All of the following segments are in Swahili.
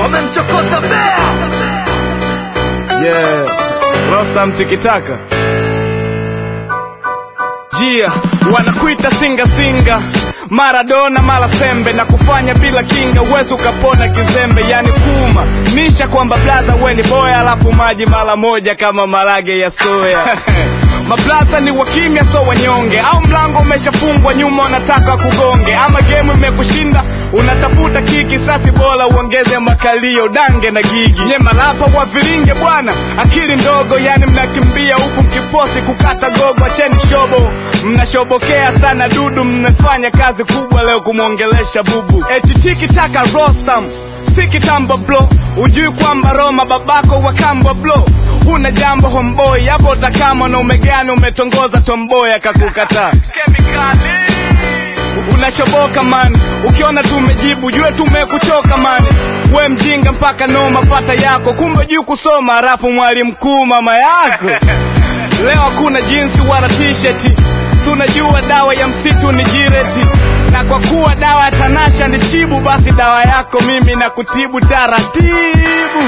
wamemchokoza bea yeah. Rostam tikitaka jia wanakuita singa singa Maradona mara sembe na kufanya bila kinga, uwezi ukapona kizembe, yani kuma nisha kwamba blaza we ni boya, alafu maji mara moja kama marage ya soya Mablaza ni wakimya so wanyonge, au mlango umeshafungwa nyuma unataka kugonge, ama game imekushinda unatafuta kiki, sasi bora uongeze makalio dange na gigi. Nye malapa wa viringe bwana, akili ndogo, yani mnakimbia huku mkifosi kukata gogo, acheni shobo, mnashobokea sana dudu, mmefanya kazi kubwa leo kumwongelesha bubu, eti tiki taka Rostam si kitambo blo, ujui kwamba Roma babako wakambwa blo huna jambo homboy hapo utakama na umegani umetongoza tomboy akakukataa unashoboka man ukiona tumejibu jue tumekuchoka man we mjinga mpaka noma fata yako kumbe juu kusoma halafu mwalimu mkuu mama yako leo hakuna jinsi wala t-shirt si unajua dawa ya msitu ni jireti na kwa kuwa dawa ya tanasha ni chibu basi dawa yako mimi na kutibu taratibu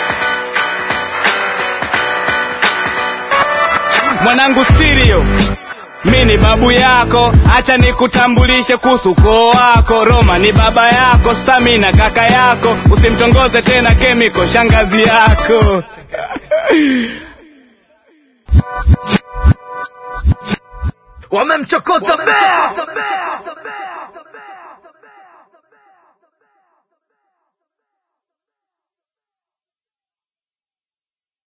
mwanangu stereo mi ni babu yako acha nikutambulishe kuhusu ukoo wako roma ni baba yako stamina kaka yako usimtongoze tena kemiko shangazi yako wamemchokoza bea